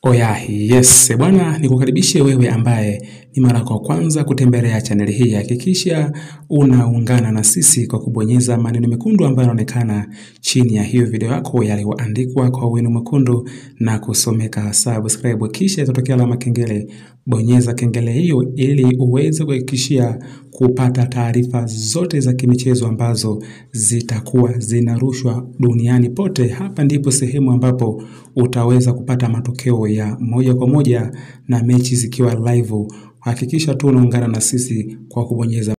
Oya, yes bwana, nikukaribishe wewe ambaye ni mara kwa kwanza kutembelea chaneli hii. Hakikisha unaungana na sisi kwa kubonyeza maneno mekundu ambayo yanaonekana chini ya hiyo video yako yaliyoandikwa kwa wino mwekundu na kusomeka subscribe, kisha itatokea alama kengele. Bonyeza kengele hiyo ili uweze kuhakikishia kupata taarifa zote za kimichezo ambazo zitakuwa zinarushwa duniani pote. Hapa ndipo sehemu ambapo utaweza kupata matokeo ya moja kwa moja na mechi zikiwa live. Hakikisha tu unaungana na sisi kwa kubonyeza